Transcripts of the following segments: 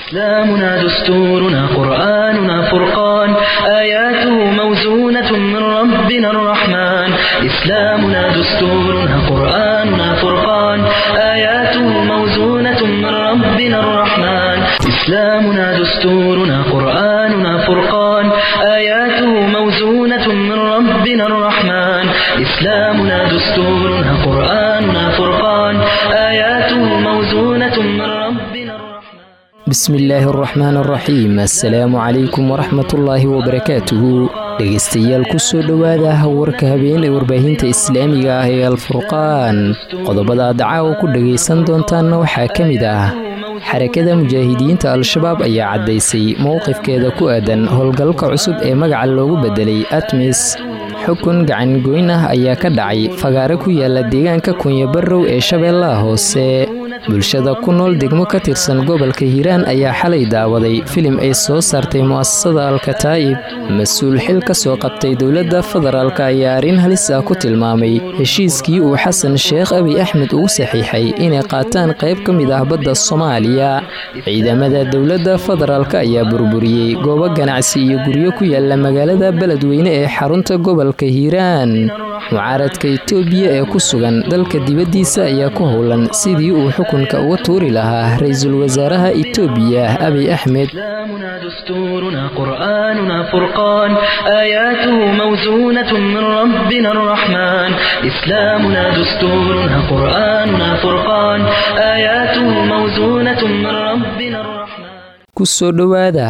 إسلامنا دستورنا قرآننا فرقان آياته موزونة من ربنا الرحمن إسلامنا دستورنا قرآننا فرقان آياته موزونة من ربنا الرحمن إسلامنا دستورنا قرآننا فرقان آياته موزونة من ربنا الرحمن إسلامنا دستورنا قرآننا فرقان آياته موزونة من ربنا الرحمن bismi illaahi araxmaan araxiim assalaamu calaykum waraxmatullaahi wabarakaatuhu dhegaystayaal kusoo dhowaada warka habeen ee warbaahinta islaamiga ah ee alfurqaan qodobada aad caawa ku dhagaysan doontaanna waxaa ka mid ah xarakada mujaahidiinta al-shabaab ayaa caddaysay mowqifkeeda ku aadan howlgalka cusub ee magaca loogu beddelay atmis xukun gacangoyn ah ayaa ka dhacay fagaare ku yaala deegaanka kunyabarrow ee shabeellaha hoose bulshada ku nool degmo ka tirsan gobolka hiiraan ayaa xalay daawaday filim ay soo saartay mu'asasada alkataa'ib mas-uul xil ka soo qabtay dowladda federaalk ayaa arrin halis ah ku tilmaamay heshiiskii uu xasan sheekh abiy axmed ugu saxiixay inay qaataan qayb ka mid ah badda soomaaliya ciidamada dowladda federaalk ayaa burburiyey goobo ganacsi iyo guryo ku yaala magaalada beledweyne ee xarunta gobolka hiiraan mucaaradka itoobiya ee ku sugan dalka dibaddiisa ayaa ku howlan sidii uu xukunka uga tuuri lahaa ra-iisul wasaaraha itoobiya abiy axmed إسلامنا دستورنا قرآننا فرقان آياته موزونة من ربنا الرحمن إسلامنا دستورنا قرآننا فرقان آياته موزونة من ربنا الرحمن kusoo dhowaada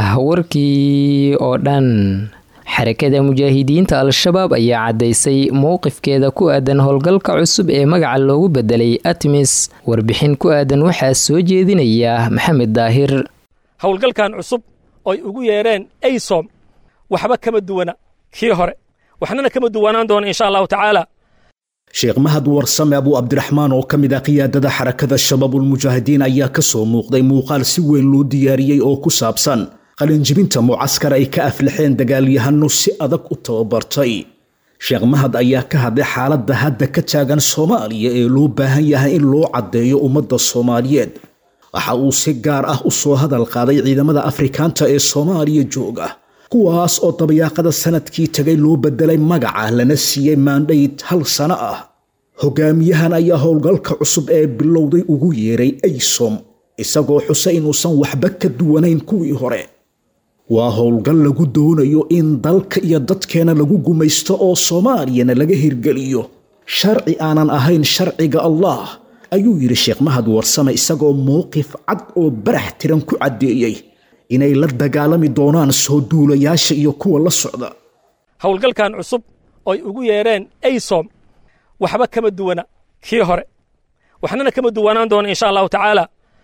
warkii oo dhan xarakada mujaahidiinta al-shabaab ayaa caddaysay mowqifkeeda ku aadan howlgalka cusub ee magaca loogu beddelay atmis warbixin ku aadan waxaa soo jeedinaya maxamed daahir howlgalkan cusub oy ugu yeedheen aysom waxba kama duwana kii hore waxnana kama duwanaan doona insha allahu tacaala sheekh mahad warsame abuu cabdiraxmaan oo ka mid ah qiyaadada xarakada shabaabulmujaahidiin ayaa ka soo muuqday muuqaal si weyn loo diyaariyey oo ku saabsan qalinjibinta mucaskar ay ka aflaxeen dagaalyahano si adag u tababartay sheekh mahad ayaa ka hadlay xaaladda hadda ka taagan soomaaliya ee loo baahan yahay in loo caddeeyo ummadda soomaaliyeed waxa uu si gaar ah u soo hadal qaaday ciidamada afrikaanta ee soomaaliya jooga kuwaas oo dabayaaqada sanadkii tagay loo beddelay magaca lana siiyey maandhayd hal sano ah hogaamiyahan ayaa howlgalka cusub ee bilowday ugu yeeray aysom isagoo xuse inuusan waxba ka duwanayn kuwii hore waa howlgal lagu doonayo in dalka iyo dadkeena lagu gumaysto oo soomaaliyana laga hirgeliyo sharci aanan ahayn sharciga allah ayuu yidhi sheekh mahad warsame isagoo mowqif cad oo barax tiran ku caddeeyey inay la dagaalami doonaan soo duulayaasha iyo kuwa la socda howlgalkan cusub oy ugu yeedheen aysom waxba kama duwana kii hore waxnana kama duwanaan doona insha allahu tacaala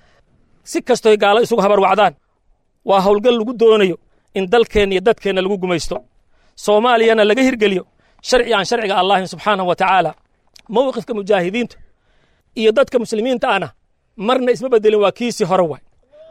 si kastoy gaalo isugu habarwacdaan waa howlgal lagu doonayo in dalkeenna iyo dadkeenna lagu gumaysto soomaaliyana laga hirgeliyo sharci aan sharciga allahin subxaanahu wa tacaala mowqifka mujaahidiinta iyo dadka muslimiinta ahna marna isma bedelin waa kiisii hore waay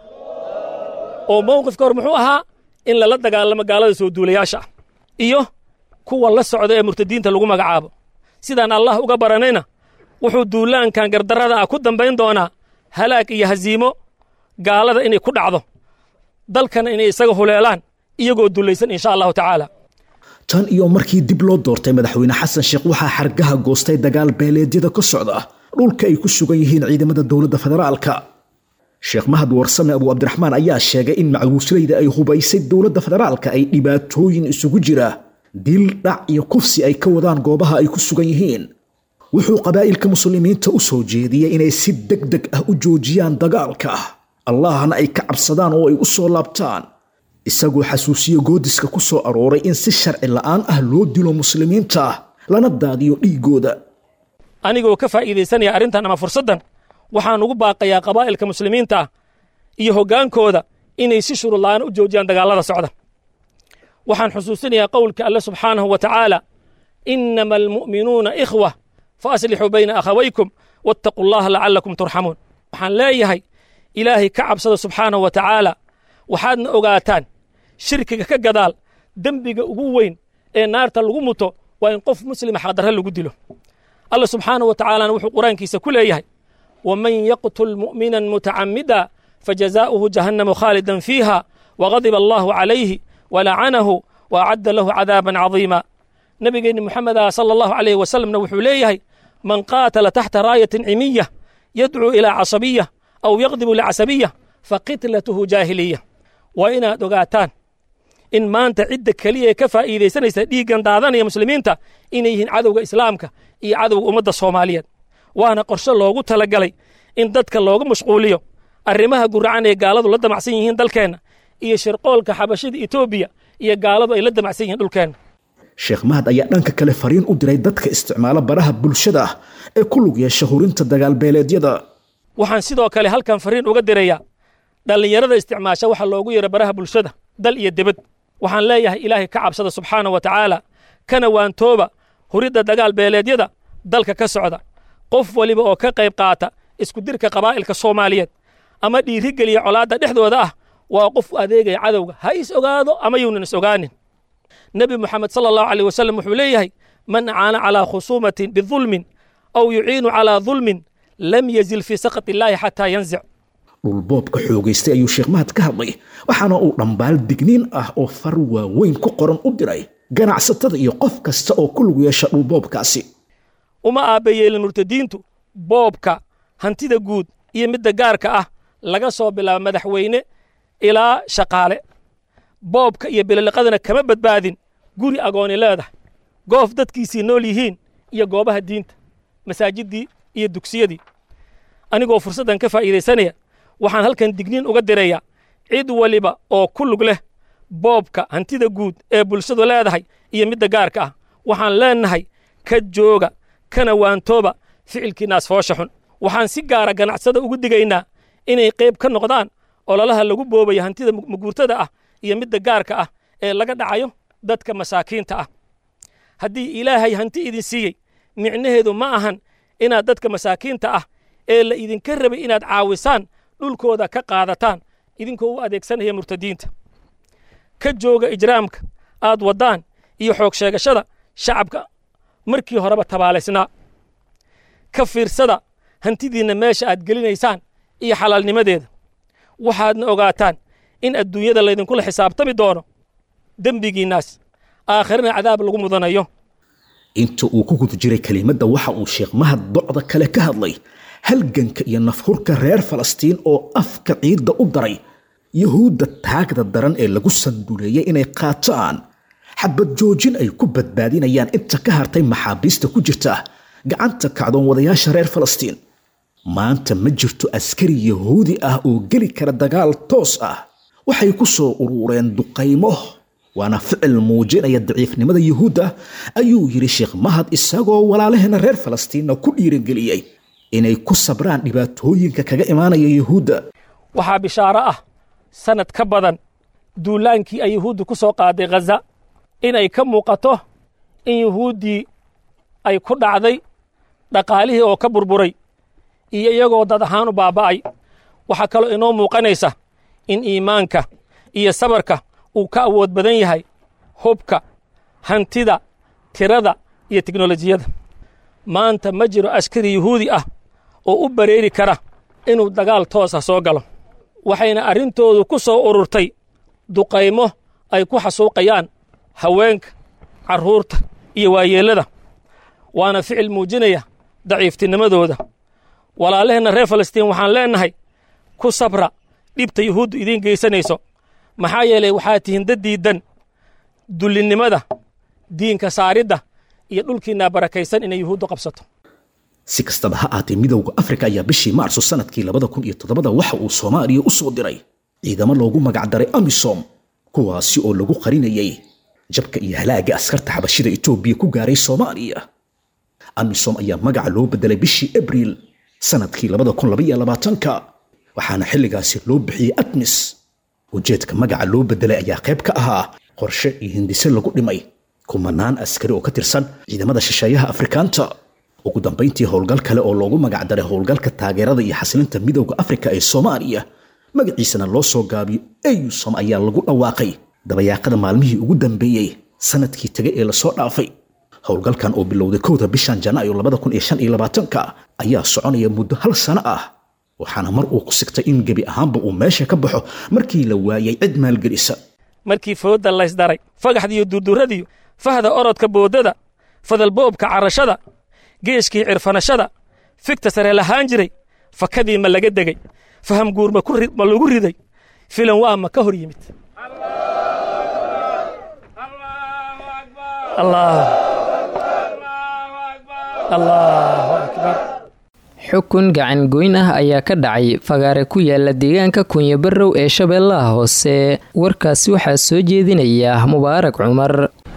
oo mowqifka hore muxuu ahaa in lala dagaalamo gaalada soo duulayaasha ah iyo kuwa la socda ee murtadiinta lagu magacaabo sidaan allah uga baranayna wuxuu duulaankan gardarrada ah ku dambayn doonaa halaag iyo hasiimo gaalada inay ku dhacdo dalkana inay isaga huleelaan iyagoo dulaysan insha allahu tacaala tan iyo markii dib loo doortay madaxweyne xasan sheekh waxaa xargaha goostay dagaal beeleedyada ka socda dhulka ay ku sugan yihiin ciidamada dowladda federaalka sheekh mahad warsame abuu cabdiraxmaan ayaa sheegay in macluuslayda ay hubaysay dowladda federaalka ay dhibaatooyin isugu jira dil dhac iyo kufsi ay ka wadaan goobaha ay ku sugan yihiin wuxuu qabaa'ilka muslimiinta u soo jeediyey inay si deg deg ah u joojiyaan dagaalka allahna ay ka cabsadaan oo ay u soo laabtaan isagoo xasuusiyo goodiska ku soo arooray in si sharci la'aan ah loo dilo muslimiinta lana daadiyo dhiiggooda anigoo ka faa'iidaysanaya arrintan ama fursaddan waxaan ugu baaqayaa qabaa'ilka muslimiinta ah iyo hoggaankooda inay si shurud la'aan u joojiyaan dagaallada socda waxaan xusuusinayaa qowlka alle subxaanahu wa tacaala innama almu'minuuna ikhwa fa aslixuu bayna akhawaykum wattaquu allaha lacallakum turxamuun waxaan leeyahay ilaahay ka cabsada subxaanahu wa tacaala waxaadna ogaataan shirkiga ka gadaal dembiga ugu weyn ee naarta lagu muto waa in qof muslima xaqdarre lagu dilo alla subxaanahu wa tacaalana wuxuu qur-aankiisa ku leeyahay waman yaqtul mu'minan mutacamida fajazaa'uhu jahannamu khaalidan fiiha wagadiba allahu calayhi walacanahu waacadda lahu cadaaban cadiima nebigeenni moxameda sala allahu calayhi wasalamna wuxuu leeyahay man qaatala taxta raayatin cimiya yadcuu ilaa casabiya aw yaqdibu licasabiya faqitlatuhu jaahiliya waa inaad ogaataan in maanta cidda keliya ee ka faa'iidaysanaysa dhiiggan daadanaya muslimiinta inay yihiin cadowga islaamka iyo cadowga ummadda soomaaliyeed waana qorshe loogu talagalay in dadka looga mashquuliyo arrimaha guracan ee gaaladu la damacsan yihiin dalkeenna iyo shirqoolka xabashida etoobiya iyo gaaladu ay la damacsan yihiin dhulkeenna sheekh mahad ayaa dhanka kale fariin u diray dadka isticmaala baraha bulshada ah ee ku lug yeesha hurinta dagaalbeeleedyada waxaan sidoo kale halkan fariin uga dirayaa dhallinyarada isticmaasha waxa loogu yeero baraha bulshada dal iyo debad waxaan leeyahay ilaahay ka cabsada subxaana wa tacaala kana waantooba huridda dagaal beeleedyada dalka ka socda qof weliba oo ka qayb qaata iskudirka qabaa'ilka soomaaliyeed ama dhiirigeliya colaadda dhexdooda ah waa qof u adeegaya cadowga ha is ogaado ama yuunan is ogaanin nebi moxamed sala allahu aleyh wasalam wuxuu leeyahay man acaana calaa khusuumatin bidulmin aw yuciinu calaa dulmin lam yazil fii sakhat illaahi xataa yanzic dhulboobka xoogaystay ayuu sheekh mahad ka hadlay waxaana uu dhambaal digniin ah oo far waaweyn ku qoran u diray ganacsatada iyo qof kasta oo ku lug yeesha dhulboobkaasi uma aabbayeelin murtadiintu boobka hantida guud iyo midda gaarka ah laga soo bilaabo madaxweyne ilaa shaqaale boobka iyo bililiqadana kama badbaadin guri agooni leedahay goof dadkiisii nool yihiin iyo goobaha diinta masaajiddii iyo dugsiyadii anigoo fursaddan ka faa'iidaysanaya waxaan halkan digniin uga dirayaa cid waliba oo ku lug leh boobka hantida guud ee bulshadu leedahay iyo midda gaarka ah waxaan leennahay ka jooga kana waantooba ficilkiinaas foosha xun waxaan si gaara ganacsada ugu digaynaa inay qayb ka noqdaan ololaha lagu boobayo hantida maguurtada ah iyo midda gaarka ah ee laga dhacayo dadka masaakiinta ah haddii ilaahay hanti idin siiyey micnaheedu ma ahan inaad dadka masaakiinta ah ee la idinka rabay inaad caawisaan dhulkooda ka qaadataan idinkoo u adeegsanaya murtadiinta ka jooga ijraamka aad waddaan iyo xoog sheegashada shacabka markii horeba tabaalaysnaa ka fiirsada hantidiinna meesha aad gelinaysaan iyo xalaalnimadeeda waxaadna ogaataan in adduunyada laydinkula xisaabtami doono dembigiinnaas aakhirana cadaab lagu mudanayo inta uu ku guda jiray kelimadda waxa uu sheekh mahad docda kale ka hadlay halganka iyo nafhurka reer falastiin oo afka ciidda u daray yuhuudda taagda daran ee lagu sanduleeyey inay qaataan xabad joojin ay ku badbaadinayaan inta ka hartay maxaabiista ku jirta gacanta kacdoon wadayaasha reer falastiin maanta ma jirto askari yahuudi ah oo geli kara dagaal toos ah waxay ku soo urureen duqaymo waana ficil muujinaya daciifnimada yuhuudda ayuu yidhi sheekh mahad isagoo walaalaheena reer falastiinna ku dhiirigeliyey inay ku sabraan dhibaatooyinka kaga imaanaya yuhuudda waxaa bishaaro ah sannad ka badan duulaankii ay yuhuuddu ku soo qaaday khaza inay ka muuqato in yuhuuddii ay ku dhacday dhaqaalihii oo ka burburay iyo iyagoo dad ahaan u baaba'ay waxaa kaloo inoo muuqanaysa in iimaanka iyo sabarka uu ka awood badan yahay hubka hantida tirada iyo teknolojiyada maanta ma jiro askari yuhuudi ah oo u bareeri kara inuu dagaal toosa soo galo waxayna arrintoodu ku soo ururtay duqaymo ay ku xasuuqayaan haweenka carruurta iyo waayeellada waana ficil muujinaya daciiftinimadooda walaalaheenna reer falastiin waxaan leennahay ku sabra dhibta yuhuuddu idiin geysanayso maxaa yeelay waxaa tihiin dad diiddan dullinnimada diinka saaridda iyo dhulkiinaa barakaysan inay yuhuuddu qabsato si kastaba ha aatee midowda afrika ayaa bishii maarso sanadkii labada kun iyo toddobada waxa uu soomaaliya u soo diray ciidamo loogu magacdaray amisom kuwaasi oo lagu qarinayay jabka iyo halaaga askarta xabashida etoobiya ku gaaray soomaaliya amisom ayaa magaca loo bedelay bishii abriil sanadkii labada kun labaiyo labaatanka waxaana xilligaasi loo bixiyey admis ujeedka magaca loo bedelay ayaa qayb ka ahaa qorshe iyo hindise lagu dhimay kumanaan askari oo ka tirsan ciidamada shisheeyaha afrikaanta ugu dambayntii howlgal kale oo loogu magacdaray howlgalka taageerada iyo xasilinta midowda afrika ee soomaaliya magaciisana loo soo gaabiyo eyusom ayaa lagu dhawaaqay dabayaaqada maalmihii ugu dambeeyey sanadkii tegay ee lasoo dhaafay howlgalkan oo bilowday kowda bishan janaayo labada kun iyo shan iyo labaatanka ayaa soconaya muddo hal sano ah waxaana mar uu ku sigtay in gebi ahaanba uu meesha ka baxo markii la waayay cid maalgelisa markii foodda laysdaray fagaxdiiyo durdurradiiyo fahda orodka boodada fadalboobka carashada geeshkii cirfanashada figta sare lahaan jiray fakadii ma laga degey faham guur ma lagu riday filan waa ma ka hor yimid xukun gacan goyn ah ayaa ka dhacay fagaare ku yaala deegaanka kunyabarow ee shabeellaha hoose warkaasi waxaa soo jeedinaya mubaarak cumar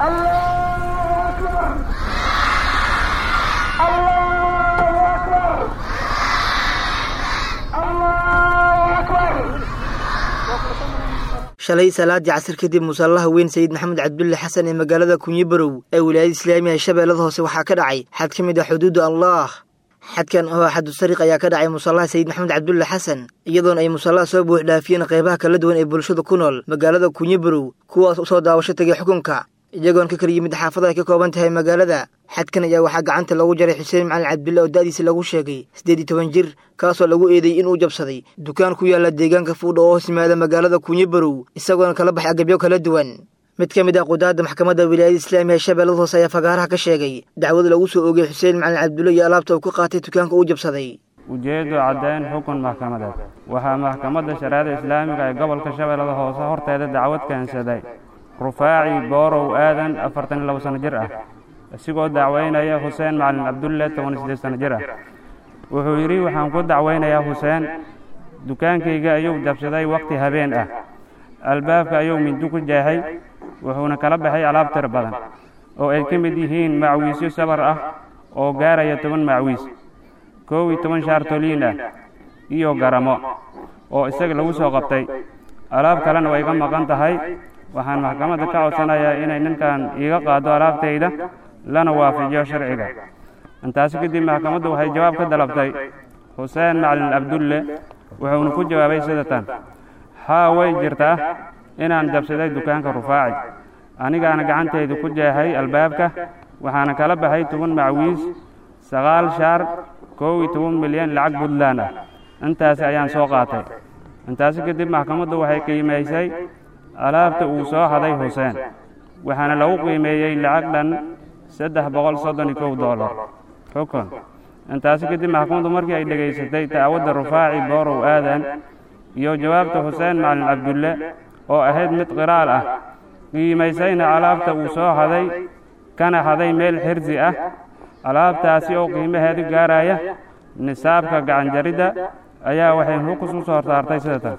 shalay salaadii casir kadib musallaha weyn sayid maxamed cabdulle xasan ee magaalada kunyibarow ee wilaayada islaamiga shabeellada hoose waxaa ka dhacay xad ka mid ah xuduudda allaah xadkan oo xadu sariq ayaa ka dhacay musallaha sayid maxamed cabdulle xasan iyadoona ay musallaha soo buux dhaafiyeen qaybaha kala duwan ee bulshada ku nool magaalada kunyibarow kuwaas u soo daawasho tegay xukunka iyagoon ka kala yimid xaafada ay ka kooban tahay magaalada xadkan ayaa waxaa gacanta lagu jaray xuseen macalin cabdille oo da'diisa lagu sheegay siddeed iyo toban jir kaasoo lagu eedeeyey inuu jabsaday dukaan ku yaala deegaanka fuudha oo hoos yimaada magaalada kunyibarow isagoona kala baxay agabyo kala duwan mid ka mid ah qudaadda maxkamadda wilaayada islaamiga ee shabeellada hoose ayaa fagaaraha ka sheegay dacwad lagu soo oogay xuseen macalin cabdulle iyo alaabta uu ka qaatay dukaanka uu jabsaday ujeeddu caddayn xukun maxkamadeed waxaa maxkamadda shareecada islaamiga ee gobolka shabeellada hoose horteeda dacwad keensaday rufaaci boorow aadan afartan iyo labo sanno jir ah isigoo dacwaynaya xuseen macalin cabdulle toban iyo siddeed sanno jir ah wuxuu yidhi waxaan ku dacwaynayaa xuseen dukaankayga ayuu jabsaday wakhti habeen ah albaabka ayuu mindi ku jeexay wuxuuna kala baxay alaab tir badan oo ay ka mid yihiin macwiisyo sabar ah oo gaaraya toban macwiis koow iyo toban shaartoliin ah iyo garamo oo isaga lagu soo qabtay alaab kalena way iga maqan tahay waxaan maxkamadda ka codsanayaa inay ninkan iiga qaado alaabtayda lana waafajiyo sharciga intaasi kadib maxkamaddu waxay jawaab ka dalabtay xuseen macalin cabdulle wuxuuna ku jawaabay sida tan haa way jirtaa inaan jabsaday dukaanka rufaaci anigaana gacantayda ku jeexay albaabka waxaana kala baxay toban macwiis sagaal shaar koow iyo toban milyan lacag puntland ah intaasi ayaan soo qaatay intaasi kadib maxkamaddu waxay qiimaysay alaabta uu soo haday xuseen waxaana lagu qiimeeyey lacag dhan saddex boqol soddon iyo kow dollar xukun intaasi kadib maxkamaddu markii ay dhegaysatay dacwadda rufaaci boorow aadan iyo jawaabta xuseen macalin cabdulle oo ahayd mid qiraal ah qiimaysayna alaabta uu soo haday kana haday meel xirsi ah alaabtaasi oo qiimaheedu gaaraya nisaabka gacanjaridda ayaa waxay xukus u soo saartay sida tan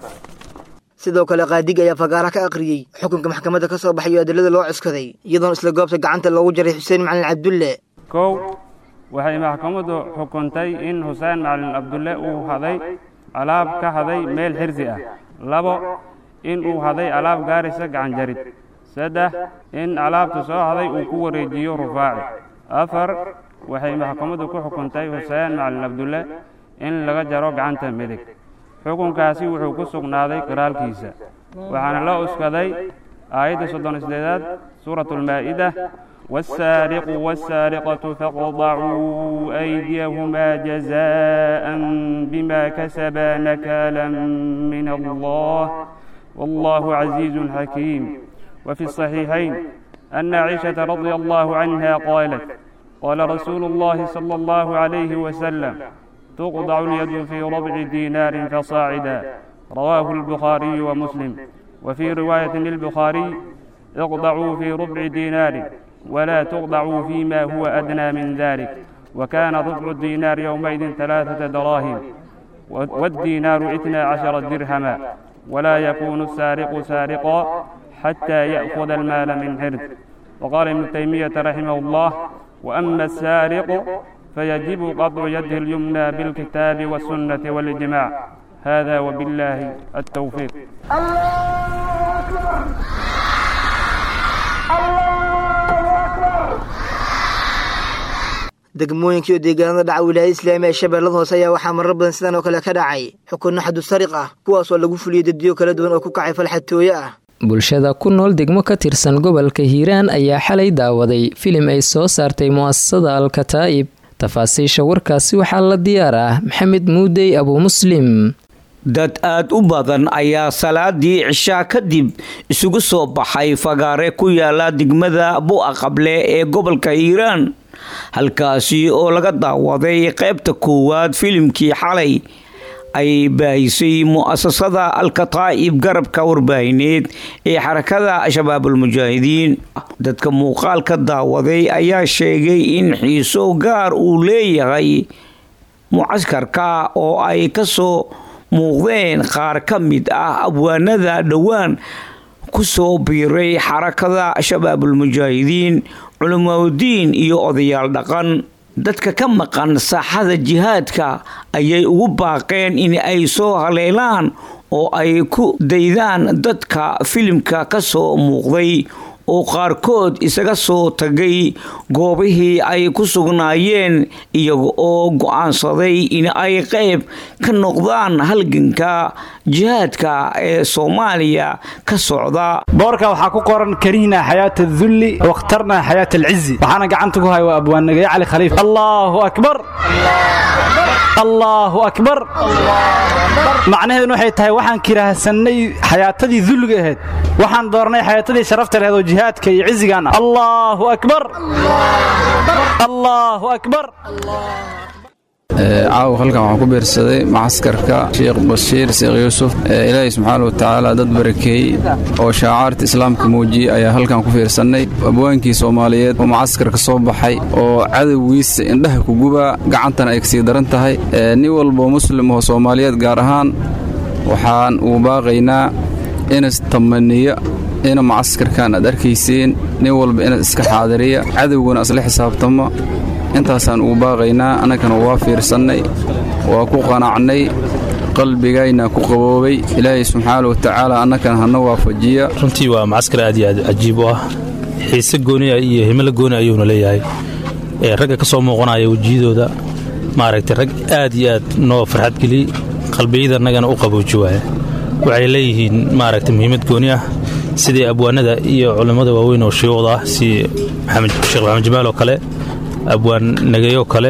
sidoo kale qaadiga ayaa fagaara ka akhriyey xukunka maxkamadda ka soo baxayo adilada loo cuskaday iyadoona isla goobta gacanta loogu jaray xuseen macalin cabdulle kow waxay maxkamaddu xukuntay in xuseen macalin cabdulle uu haday alaab ka haday meel xirsi ah labo in uu haday alaab gaaraysa gacanjarid saddex in alaabta soo haday uu ku wareejiyo rufaaci afar waxay maxkamaddu ku xukuntay xuseen macalin cabdulle in laga jaro gacanta midig xukunkaasi wuxuu ku sugnaaday qiraalkiisa waxaana loo uskaday aayadda soddon isdeedaad suuratu almaa'ida والسارق والسارقة فاقطعوا أيديهما جزاء بما كسبا نكالا من الله والله عزيز حكيم وفي الصحيحين أن عائشة رضي الله عنها قالت قال رسول الله صلى الله عليه وسلم تقطع اليد في ربع دينار فصاعدا رواه البخاري ومسلم وفي رواية للبخاري اقطعوا في ربع دينار ولا تقطعوا فيما هو أدنى من ذلك وكان ربع الدينار يومئذ ثلاثة دراهم والدينار اثنا عشر درهما ولا يكون السارق سارقا حتى يأخذ المال من حرز وقال ابن تيمية رحمه الله وأما السارق فيجب قطع يده اليمنى بالكتاب والسنة والإجماع هذا وبالله التوفيق الله أكبر الله أكبر degmooyinkii oo deegaanada dhaca wilaayada islaamiga ee shabeellada hoose ayaa waxaa marar badan sidan oo kale ka dhacay xukunno xadu sariq ah kuwaasoo lagu fuliyey daddiyo kala duwan oo ku kacay falxatooye ah bulshada ku nool degmo ka tirsan gobolka hiiraan ayaa xalay daawaday filim ay soo saartay mu'asasada al-kataa'ib tafaasiisha warkaasi waxaa la diyaar ah maxamed muudey abuu muslim dad aad u badan ayaa salaadii cishaa kadib isugu soo baxay fagaare ku yaala degmada bu'a qable ee gobolka hiiraan halkaasi oo laga daawaday qaybta koowaad filimkii xalay ay baahisay mu'asasada alkataa'ib garabka warbaahineed ee xarakada shabaabulmujaahidiin dadka muuqaalka daawaday ayaa sheegay in xiiso gaar uu leeyahay mucaskarka oo ay ka soo muuqdeen qaar ka mid ah abwaanada dhowaan ku soo biiray xarakada shabaabulmujaahidiin culimaudiin iyo odayaal dhaqan dadka ka maqan saaxada jihaadka ayay ugu baaqeen in ay soo haleelaan oo ay ku daydaan dadka filimka ka soo muuqday oo qaarkood isaga soo tagay goobihii ay ku sugnaayeen iyaga oo go'aansaday in ay qayb ka noqdaan halganka jihaadka ee soomaaliya ka socda boorka waxaa ku qoran karihnaa xayaata adulli wakhtarnaa xayaata alcizi waxaana gacanta ku haya waa abwaannagaye cali khaliif allaahu akbar allaahu akbar macnaheeduna waxay tahay waxaan kiraahsannay xayaatadii dulliga ahayd waxaan doornay xayaatadii sharafta laheed oo jihaadka iyo cizigaana allaahu akbar allaahu akbar caawa halkan waxaan ku biirsaday macaskarka sheekh bashiir sheekh yuusuf ilaahay subxaana watacaala dad barakeeyey oo shaacaarta islaamka muujiyey ayaa halkan ku fiirsannay abwaankii soomaaliyeed oo macaskarka soo baxay oo cadowgiisa indhaha ku gubaa gacantana ay kasii daran tahay nin walboo muslim oo soomaaliyeed gaar ahaan waxaan uu baaqaynaa inas tamaniya ina macaskarkan aad arkayseen nin walba inas iska xaadiriya cadowguna isla xisaabtamo intaasaan ugu baaqaynaa annagana waa fiirsannay waa ku qanacnay qalbigayna ku qaboobay ilaahay subxaana watacaala annagana hana waafajiya runtii waa macaskar aad iyo aad cajiib u ah xiise gooniya iyo himilo gooni ayuuna leeyahay ragga ka soo muuqanaya wejiyadooda maaragtay rag aad iyo aad noo farxad geliyey qalbiyada annagana u qabooji waaya waxay leeyihiin maaragtay muhiimad gooni ah sidii abwaanada iyo culammada waaweyn oo shuyuuqda ah si sheekh maxamed jamaal oo kale abwaan nagayoo kale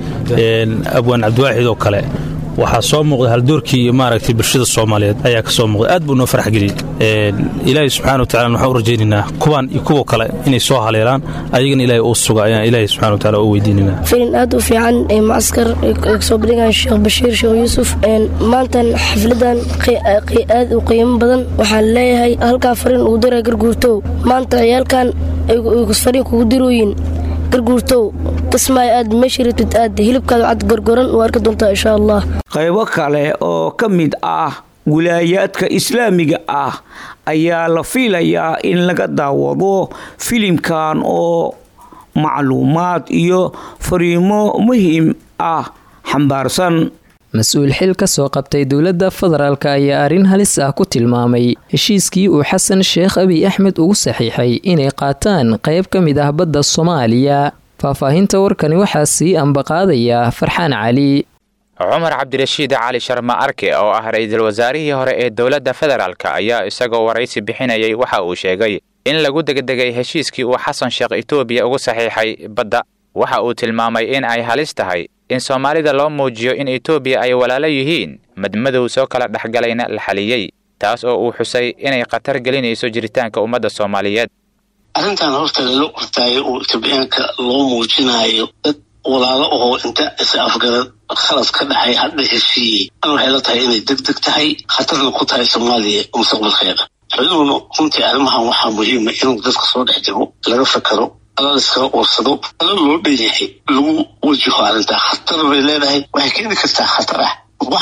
abwaan cabdiwaaxid oo kale waxaa soo muuqda haldoorkii iyo maaragtay bulshada soomaaliyeed ayaa ka soo muuqda aad buu noo farax geliyey ilaahay subxana wa tacala waxaan u rajaynaynaa kuwaan iyo kuwa kale inay soo haleelaan ayagana ilaahay uu suga ayaan ilaahay subxana wa tacala u weydiinaynaa filin aad u fiican ee mucaskar ay kasoo bandhigaan sheekh bashiir sheekh yuusuf maantan xafladan aad u qiimo badan waxaan leeyahay halkaa fariin ugu diraa garguurtow maanta ciyaalkan ay fariin kugu dirooyin garguurtow kismaayo aad meesha rabtid aad hilibkaada cad gorgoran u arki doontaa insha allah qaybo kale oo ka mid ah wilaayaadka islaamiga ah ayaa la fiilayaa in laga daawado filimkan oo macluumaad iyo fariimo muhiim ah xambaarsan mas-uul xil ka soo qabtay dowladda federaalk ayaa arrin halis ah ku tilmaamay heshiiskii uu xasan sheekh abiy axmed ugu saxiixay inay qaataan qayb ka mid ah badda soomaaliya faahfaahinta warkani waxaa sii ambaqaadaya farxaan cali cumar cabdirashiid cali sharma arke oo ah ra-iisul wasaarihii hore ee dowladda federaalk ayaa isagoo waraysi bixinayay waxa uu sheegay in lagu degdegay heshiiskii uu xasan sheekh etoobiya ugu saxiixay badda waxa uu tilmaamay in ay halis tahay in soomaalida loo muujiyo in etoobiya ay walaalo yihiin madmadow soo kala dhexgalayna la xaliyey taas oo uu xusay inay khatar gelinayso jiritaanka ummadda soomaaliyeed arrintan horta lala qortaayo oo itoobiyaanka loo muujinayo dad walaalo ahoo inta is afgarad khalas ka dhacay hadha heshiiyey an waxay la tahay inay deg deg tahay khatarna ku tahay soomaaliya mustaqbalkeeda xuduguna runtii arrimahan waxaa muhiima inuu dadka soo dhex jiro laga fakaro ala liskala uursado ala loo dhan yahay lagu wajaho arrintaa khatar bay leedahay waxay keeni kartaa khatar ah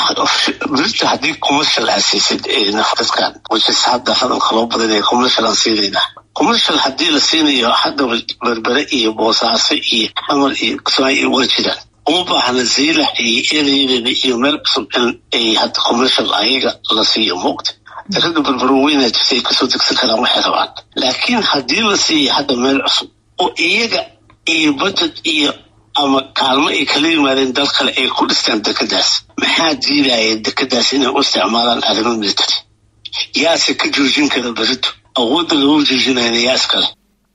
berita haddii commercial aa siisid nafdadkan wajis hadda hadalka loo badanaya commercial aan siinaynaa commercial haddii la siinayo hadda berbere iyo boosaaso iyo xamar iyo kismaayo iyo waa jiraan uma baahna zaylax iyo ereydeda iyo meel cusub in ay hadda commercial ayaga la siiyo muuqta ragga berbero weynaa jirta ay kasoo degsan karaan waxay rabaan laakiin haddii la siiyo hadda meel cusub oo iyaga iyo budget iyo ama kaalmo ay kala yimaadeen dal kale ay ku dhistaan dekedaas maxaa diidaya dekedaas inay u isticmaalaan arrimo military yaase ka joojin kara berito awoodda lagu joojinayna yaa iskale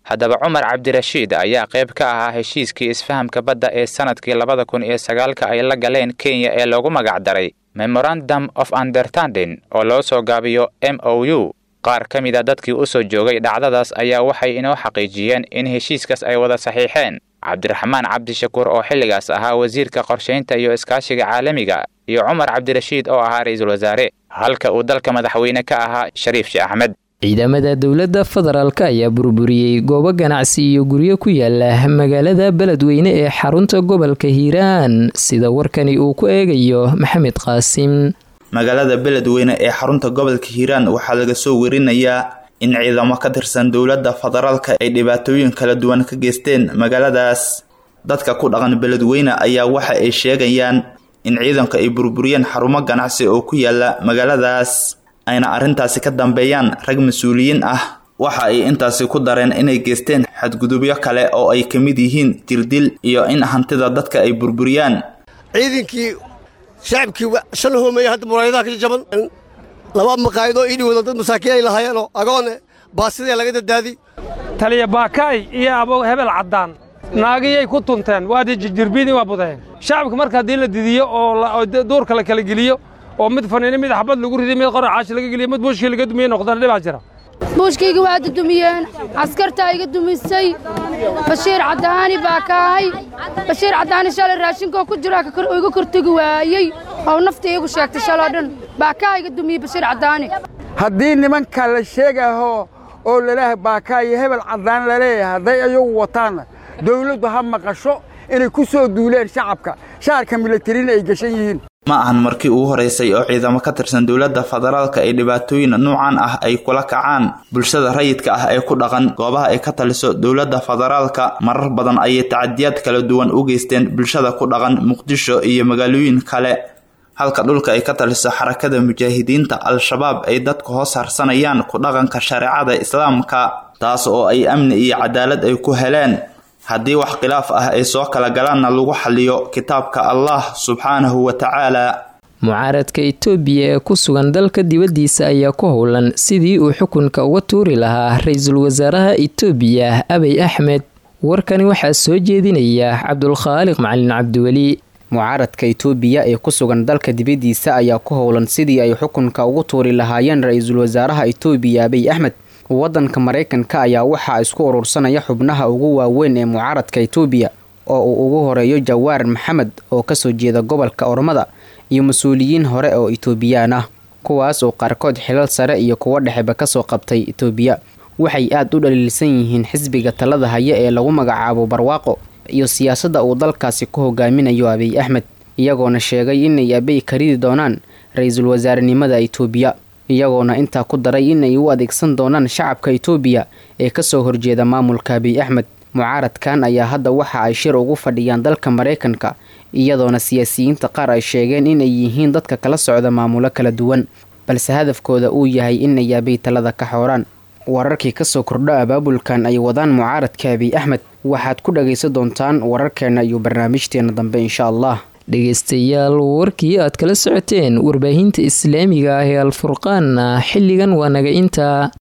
haddaba cumar cabdirashiid ayaa qayb ka ahaa heshiiskii isfahamka badda ee sannadkii labada kun iyo sagaalka ay la galeen kenya ee loogu magacdaray memorandum of understanding oo loo soo gaabiyo m o u qaar ka mid a dadkii u soo joogay dhacdadaas ayaa waxay inoo xaqiijiyeen in heshiiskaas ay wada saxiixeen cabdiraxmaan cabdishakuur oo xilligaas ahaa wasiirka qorshaynta iyo iskaashiga caalamiga iyo cumar cabdirashiid oo ahaa ra-iisul wasaare halka uu dalka madaxweyne ka ahaa shariif sheekh axmed ciidamada dowladda federaalk ayaa burburiyey goobo ganacsi iyo guryo ku yaala magaalada beledweyne ee xarunta gobolka hiiraan sida warkani uu ku eegayo maxamed qaasim magaalada beledweyne ee xarunta gobolka hiiraan waxaa laga soo werinayaa in ciidamo ka tirsan dowladda federaalka ay dhibaatooyin kala duwan ka geysteen magaaladaas dadka ku dhaqan beledweyne ayaa waxa ay sheegayaan in ciidanku ay burburiyeen xarumo ganacsi oo ku yaala magaaladaas ayna arrintaasi ka dambeeyaan rag mas-uuliyiin ah waxa ay intaasi ku dareen inay geysteen xadgudubyo kale oo ay ka mid yihiin dirdil iyo in hantida dadka ay burburiyaan ciidankii shacabkii shan hoomaya hadda muraayadaha ka jaban laba maqaayadoo ii dhiwada dad masaakiin ay lahaayeenoo agoone baasidee laga dadaadi taliya baakaay iyo abo hebel caddaan naagiyay ku tunteen waadi jirbiidii waa budeen shacabka marka haddii la didiyo oo duurka la kala geliyo oo mid faniino mid xabad lagu riday mid qora caashi laga geliyo mid buushkii laga dumiye noqdana dhibaa jira buushkayga waa dudumiyeen askartaa iga dumisay bashiir caddaani baa kaahay bashiir caddaani shalay raashinkoo ku jira iga kortegi waayey oo nafta iigu sheegtay shaloo dhan baa kaa iga dumiyey bashiir caddaani haddii nimanka la sheegaho oo laleeyahay baakaa iyo hebel caddaan laleeyahay hadday ayagu wataanna dawladdu ha maqasho inay ku soo duuleen shacabka shaarka milatarina ay gashan yihiin ma ahan markii ugu horeysay oo ciidamo ka tirsan dowladda federaalka ay dhibaatooyin nuucan ah ay kula kacaan bulshada rayidka ah ee ku dhaqan goobaha ay ka taliso dowladda federaalka marar badan ayay tacadiyaad kala duwan u geysteen bulshada ku dhaqan muqdisho iyo magaalooyin kale halka dhulka ay ka taliso xarakada mujaahidiinta al-shabaab ay dadku hoos harsanayaan ku dhaqanka shareecada islaamka taas oo ay amni iyo cadaalad ay ku heleen haddii wax khilaaf ah ay soo kala galaanna lagu xaliyo kitaabka allah subxaanahu wa tacaala mucaaradka itoobiya ee ku sugan dalka dibaddiisa ayaa ku howlan sidii uu xukunka uga tuuri lahaa ra-iisul wasaaraha itoobiya abiy axmed warkani waxaa soo jeedinaya cabdulkhaaliq macalin cabdiweli mucaaradka itoobiya ee ku sugan dalka dibaddiisa ayaa ku howlan sidii ay xukunka ugu tuuri lahaayeen ra-iisul wasaaraha itoobiya abiy axmed waddanka maraykanka ayaa waxaa isku urursanaya xubnaha ugu waaweyn ee mucaaradka itoobiya oo uu ugu horeeyo jawaar maxamed oo kasoo jeeda gobolka ormada iyo mas-uuliyiin hore oo itoobiyaan ah kuwaas oo qaarkood xilal sare iyo kuwo dhexeba kasoo qabtay itoobiya waxay aad u dhaliilsan yihiin xisbiga talada haya ee lagu magacaabo barwaaqo iyo siyaasadda uu dalkaasi ku hogaaminayo abiy axmed iyagoona sheegay inay abiy karidi doonaan ra-iisul wasaarenimada itoobiya iyagoona intaa ku daray inay u adeegsan doonaan shacabka itoobiya ee kasoo horjeeda maamulka abiy axmed mucaaradkan ayaa hadda waxa ay shir ugu fadhiyaan dalka maraykanka iyadoona siyaasiyiinta qaar ay sheegeen inay yihiin dadka kala socda maamulo kala duwan balse hadafkooda uu yahay inay abiy talada ka xooraan wararkii kasoo kordho abaabulkan ay wadaan mucaaradka abiy axmed waxaad ku dhagaysan doontaan wararkeena iyo barnaamijteena dambe insha allah dhegaystayaal warkii aad kala socoteen warbaahinta islaamiga ah ee alfurqaanna xilligan waa naga intaa